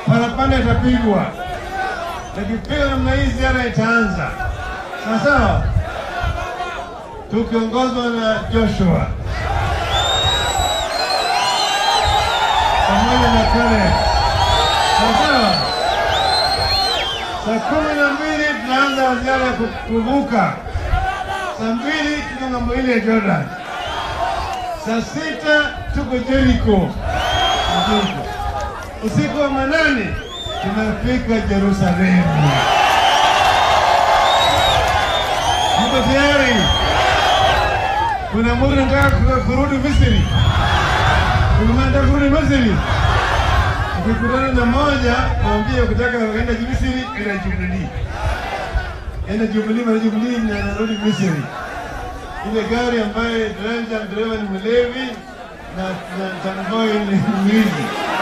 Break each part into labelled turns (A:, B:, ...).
A: parapanda itapigwa. Takipigwa namna hii, ziara itaanza sawa sawa, tukiongozwa na Joshua pamoja na Caleb. Sawa sawa, saa kumi na mbili tunaanza ziara ya kuvuka. Saa mbili tuko ng'ambo ile ya Jordan. Saa sita tuko Jericho. Jericho. Usiku wa manane tunafika Yerusalemu. Mko tayari? Kuna mtu anataka ku- kurudi Misri? Kuna mtu anataka kurudi Misri? Ukikutana na moja, mwambie ukitaka kwenda Misri, enda Jubilee. Enda Jubilee, mara Jubilee na narudi Misri. Ile gari ambaye dereva dereva ni mlevi na na tanboy ni mwizi.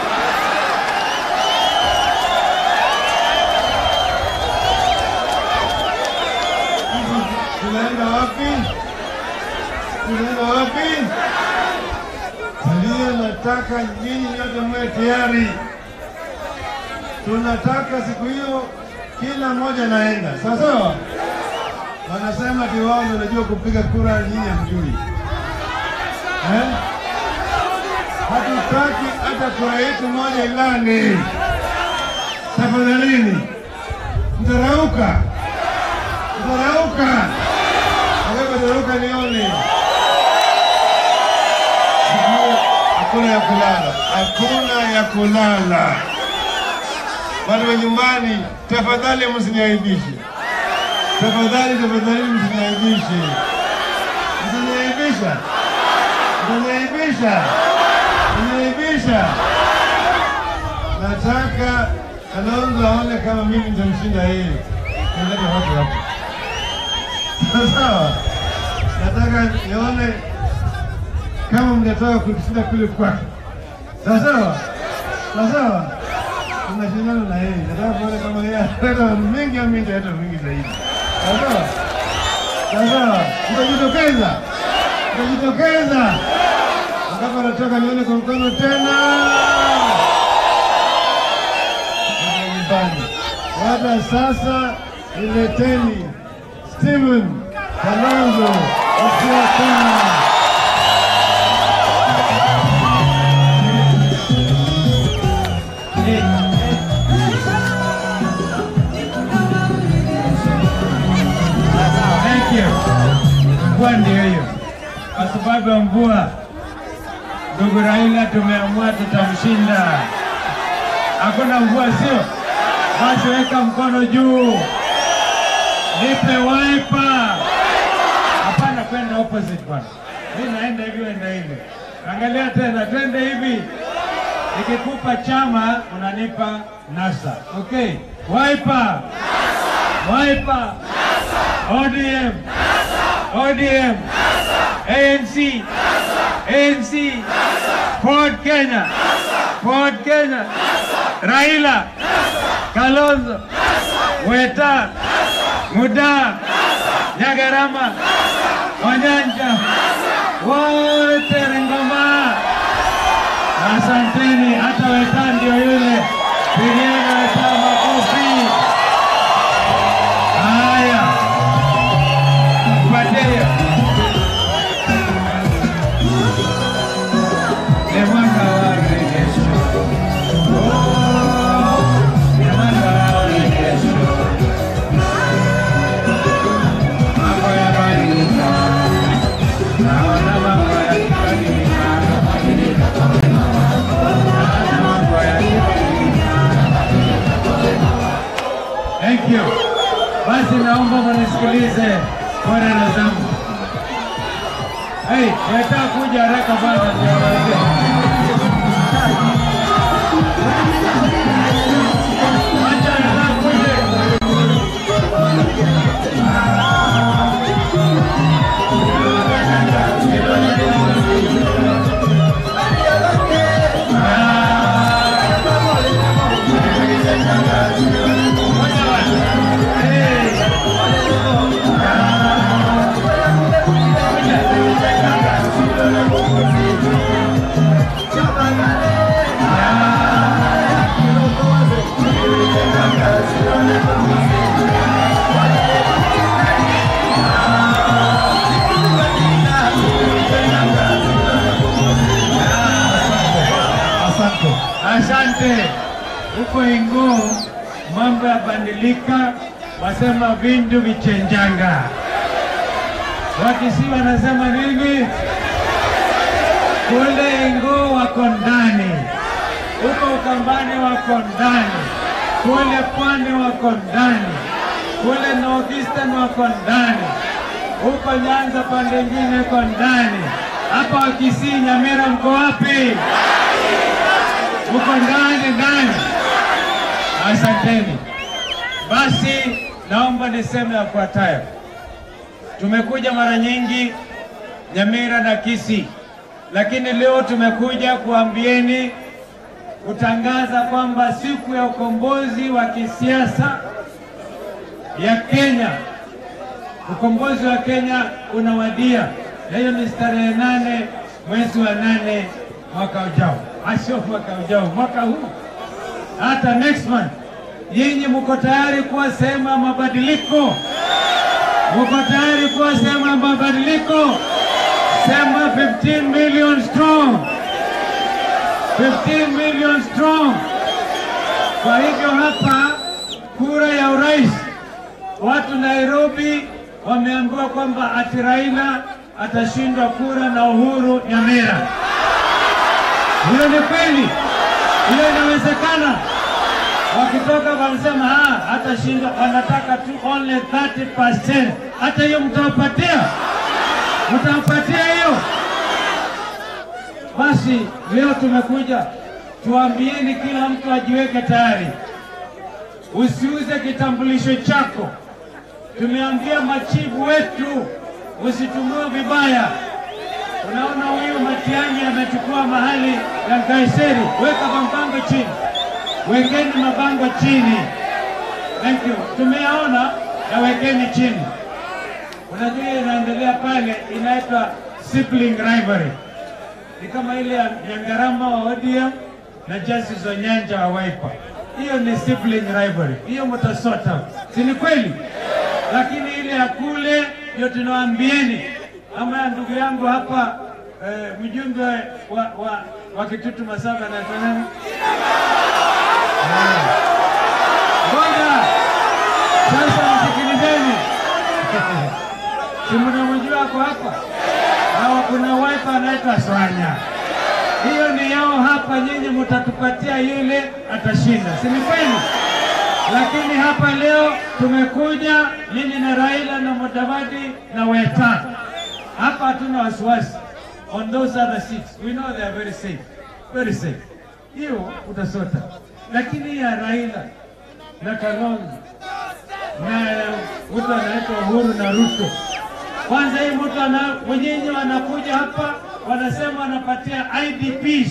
A: Tunaenda wapi? Tunaenda wapi? Ndio nataka nyinyi nyote mwe tayari. Tunataka siku hiyo kila mmoja naenda, sawa sawa. Wanasema ati wao ndio wanajua kupiga kura, nyinyi hamjui eh? Hatutaki hata kura yetu moja ilani. Tafadhalini, mtarauka, mtarauka, mtarauka nione. Hakuna ya kulala, hakuna ya kulala. Watu wa nyumbani, tafadhali msiniaibishe, tafadhali, tafadhali msiniaibishe, msiniaibisha, msiniaibisha, msiniaibisha. Nataka Kalonzo aone kama mimi nitamshinda yeye, nilete watu hapa, sawa? Nataka nione kama mnataka kushinda kule kwake, sawa sawa, sawa sawa. Tunashindana na yeye, nataka kuona kama yeye ataleta mingi au mingi hata mingi zaidi, sawa sawa, sawa sawa. Mtajitokeza, mtajitokeza mpaka nataka nione kwa mkono tena Kwenda nyumbani. Hata sasa nileteni Steven Kalonzo Musyoka.
B: Thank you. Mvua ndio hiyo, kwa sababu ya mvua, ndugu Raila tumeamua tutamshinda. Hakuna mvua, sio? Basi weka mkono juu, nipe waipa. Hapana, kwenda opposite bwana, mi naenda hivi, wenda hivi. Angalia tena, twende hivi. Nikikupa chama unanipa NASA. Okay, waipa, waipa, ODM, ODM, ANC, ANC, Ford Kenya, Ford Kenya, Raila, Kalonzo, Weta, Muda, Nyagarama, Wanyanja, wote Ringoma. Asanteni, hata Weta ndio yule. Pigeni Weta makofi. Haya, kupatia ni mwaka wa rejesho. Oh, ni mwaka wa rejesho. Mambo yabadilika, naona mambo yakibadilika, naona mambo yakibadilika. Thank you. Basi naomba mnisikilize kwa dada zangu. Hey, nataka kuja haraka bwana ndio waambie. Acha nataka kuja. Hey. Asante. Huko Inguu mambo yabadilika, wasema vindu vichenjanga. Wakisii wanasema nini? Kule Inguu wako ndani, huko Ukambani wako ndani, kule Pwani wako ndani, kule Northeastern wako ndani, huko Nyanza pande nyingine iko ndani. Hapa Wakisii, Nyamira, mko wapi? Uko ndani ndani. Asanteni. Basi naomba niseme yafuatayo. Tumekuja mara nyingi Nyamira na Kisii, lakini leo tumekuja kuambieni kutangaza kwamba siku ya ukombozi wa kisiasa ya Kenya, ukombozi wa Kenya unawadia. Na hiyo ni tarehe nane mwezi wa nane mwaka ujao, asio mwaka ujao, mwaka huu, hata next month. Nyinyi mko tayari kuwa sehemu ya mabadiliko? Mko tayari kuwa sehemu ya mabadiliko? Sema 15 million strong, 15 million strong. Kwa hivyo hapa kura ya urais, watu Nairobi wameambiwa kwamba ati Raila atashindwa kura na Uhuru Nyamira. Hiyo ni kweli? Hiyo inawezekana? Wakitoka wanasema ah, atashindwa, wanataka tu only 30%. Hata hiyo mtawapatia? Mtawapatia hiyo? Basi leo tumekuja tuambieni, kila mtu ajiweke tayari, usiuze kitambulisho chako. Tumeambia machifu wetu usitumie vibaya. Unaona huyu Matiang'i amechukua mahali ya Gaiseri, weka mabango chini, wekeni mabango chini. Thank you. Tumeyaona na wekeni chini. Unajua hiyo inaendelea pale, inaitwa sibling rivalry, ni kama ile ya Nyangarama wa ODM na Justice Onyanja wa Wiper. Hiyo ni sibling rivalry, hiyo mtasota, si ni kweli? Lakini ile ya kule ndio tunawaambieni, ama ya ndugu yangu hapa eh, mjumbe wa, wa, wa Kitutu Masaba anaitwa nani? Ngoja sasa, msikilizeni si mnamjua ako hapa, na kuna wiper anaitwa Swanya. Hiyo ni yao hapa, nyinyi mtatupatia yule atashinda, si ni kweli? Lakini hapa leo tumekuja mimi na Raila na Mudavadi na Weta. Hapa hatuna wasiwasi on those other seats. We know they are very safe. Very safe. Hiyo utasota. Lakini ya Raila na Kalonzo na mtu anaitwa Uhuru na Ruto. Kwanza hii mtu ana wenyewe wanakuja hapa wanasema wanapatia IDPs.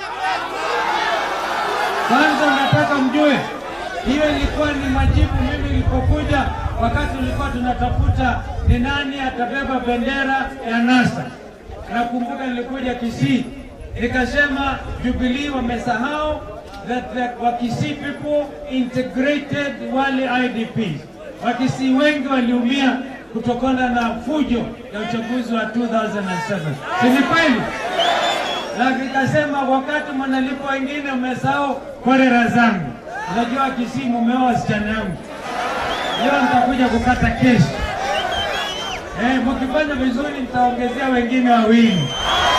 B: Kwanza nataka mjue hiyo ilikuwa ni majibu mimi nilipokuja, wakati tulikuwa tunatafuta ni nani atabeba bendera ya NASA. Nakumbuka nilikuja Kisii nikasema Jubilee wamesahau that the Wakisii people integrated wale IDPs. Wakisii wengi waliumia kutokana na fujo ya uchaguzi wa 2007. Si ni kweli? Na nikasema wakati mnalipa wengine mmesahau kolera zangu. Unajua Kisii mumeoa wasichana yangu, leo nitakuja kukata kesi. Eh, mkifanya vizuri nitaongezea wengine wawili,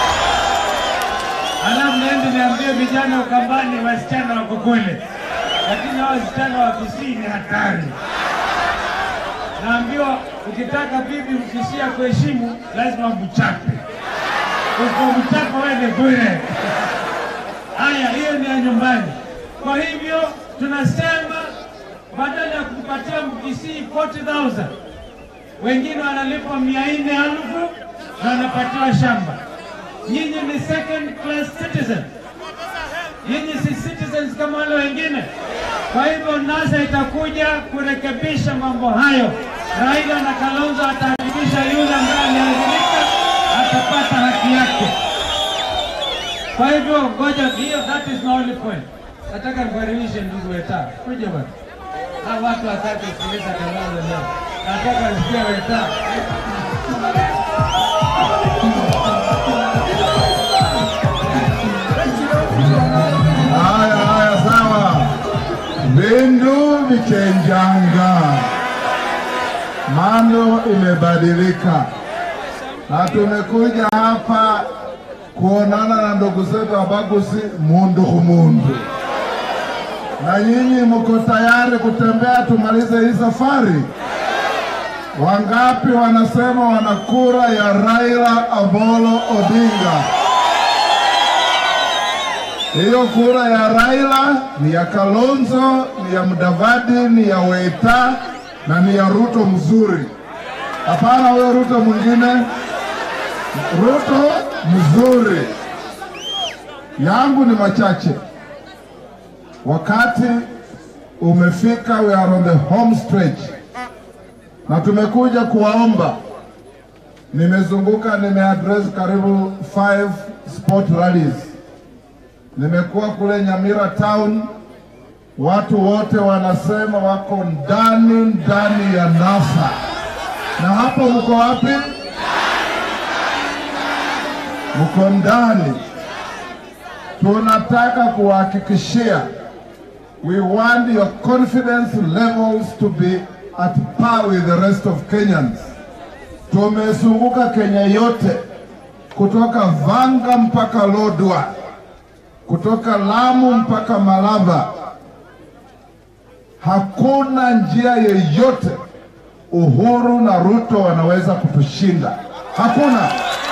B: alafu naende niambie vijana Ukambani wasichana wako kule, lakini hao wasichana wa Kisii ni hatari. Naambiwa ukitaka bibi Mkisii kuheshimu lazima mchape, usipomchapa wewe ni bure. Haya, hiyo ni ya nyumbani. Kwa hivyo tunasema badala ya kupatia Mkisii 40,000 wengine wanalipwa mia nne elfu na wanapatiwa shamba. Nyinyi ni second class citizen, nyinyi si citizens kama wale wengine. Kwa hivyo NASA itakuja kurekebisha mambo hayo. Raila na Kalonzo atahakikisha yule ambaye aliathirika atapata haki yake. Kwa hivyo ngoja, hiyo that is my only point. Nataka nikukaribishe ndugu Weta, kuja bwana. Hawa watu wataki kusikiliza Kalonzo leo, nataka nisikie Weta.
A: Haya,
C: imechenjanga, mambo imebadilika, na tumekuja hapa kuonana na ndugu zetu Abagusi mundu kumundu. Na nyinyi mko tayari kutembea tumalize hii safari? Wangapi wanasema wana kura ya Raila Amolo Odinga? Hiyo kura ya Raila ni ya Kalonzo, ni ya Mudavadi, ni ya Weta na ni ya Ruto mzuri. Hapana huyo Ruto mwingine, Ruto mzuri. Yangu ni machache. Wakati umefika, we are on the home stretch, na tumekuja kuwaomba. Nimezunguka, nimeaddress karibu five sport rallies nimekuwa kule Nyamira town, watu wote wanasema wako ndani ndani ya NASA. Na hapo mko wapi? Mko ndani. Tunataka kuwahakikishia, we want your confidence levels to be at par with the rest of Kenyans. Tumezunguka Kenya yote kutoka Vanga mpaka Lodwar kutoka Lamu mpaka Malava. Hakuna njia yeyote Uhuru na Ruto wanaweza kutushinda. Hakuna,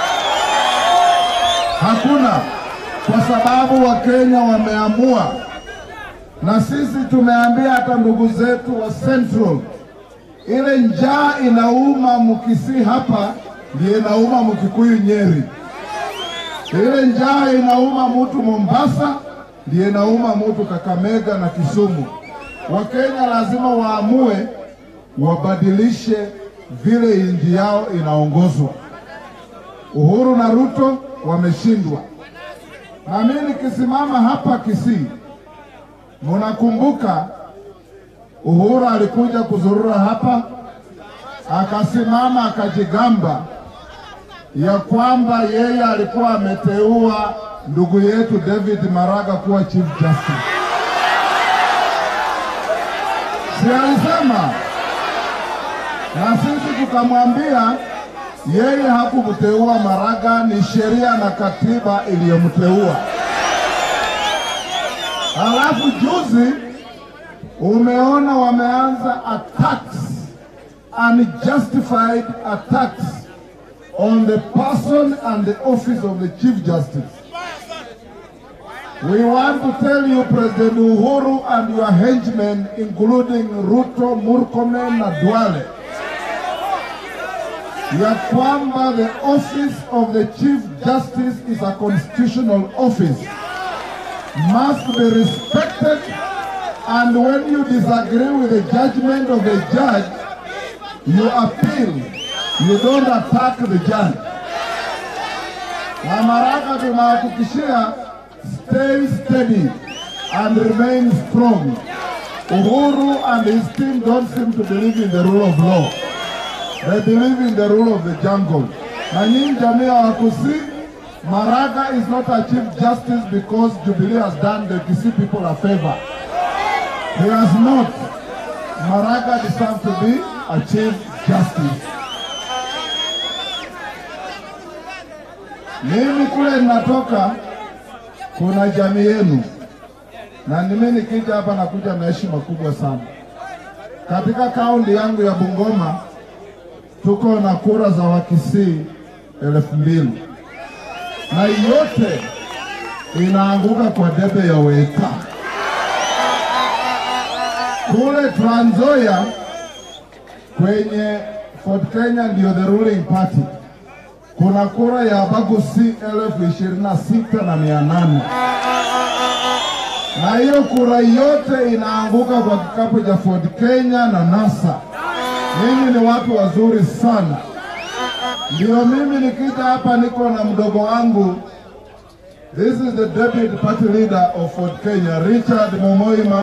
C: hakuna, kwa sababu Wakenya wameamua, na sisi tumeambia hata ndugu zetu wa Central, ile njaa inauma Mkisii hapa ndiyo inauma Mkikuyu Nyeri ile njaa inauma mutu Mombasa, ndiye inauma mutu Kakamega na Kisumu. Wakenya lazima waamue wabadilishe vile nchi yao inaongozwa. Uhuru na Ruto wameshindwa, na mimi nikisimama hapa Kisii, munakumbuka Uhuru alikuja kuzurura hapa, akasimama akajigamba ya kwamba yeye alikuwa ameteua ndugu yetu David Maraga kuwa chief justice. Si alisema? Na sisi tukamwambia yeye hakumteua Maraga, ni sheria na katiba iliyomteua. Halafu juzi umeona wameanza attacks, unjustified attacks on the person and the office of the Chief Justice. We want to tell you, President Uhuru and your henchmen, including Ruto, Murkomen na Duale, ya kwamba the office of the Chief Justice is a constitutional office, must be respected, and when you disagree with the judgment of the judge, you appeal you don't attack the judge. Na Maraga tunahakikishia stay steady and remain strong. Uhuru and his team don't seem to believe in the rule of law. They believe in the rule of the jungle. Na nyinyi jamii ya Wakusii, Maraga is not a chief justice because Jubilee has done the Kisii people a favor. He has not. Maraga deserves to be a chief justice. Mimi kule ninatoka kuna jamii yenu, na mimi nikija hapa nakuja na heshima kubwa sana. Katika kaunti yangu ya Bungoma tuko na kura za Wakisii elfu mbili na yote inaanguka kwa debe ya Weta. Kule Trans Nzoia kwenye Fort Kenya ndio the ruling party kuna kura ya Abagusi elfu ishirini na sita na mia nane na hiyo kura yote inaanguka kwa kikapu cha Ford Kenya na NASA. Mimi ni watu wazuri sana, ndio mimi nikija hapa niko na mdogo wangu. This is the deputy party leader of Ford Kenya, Richard Momoi.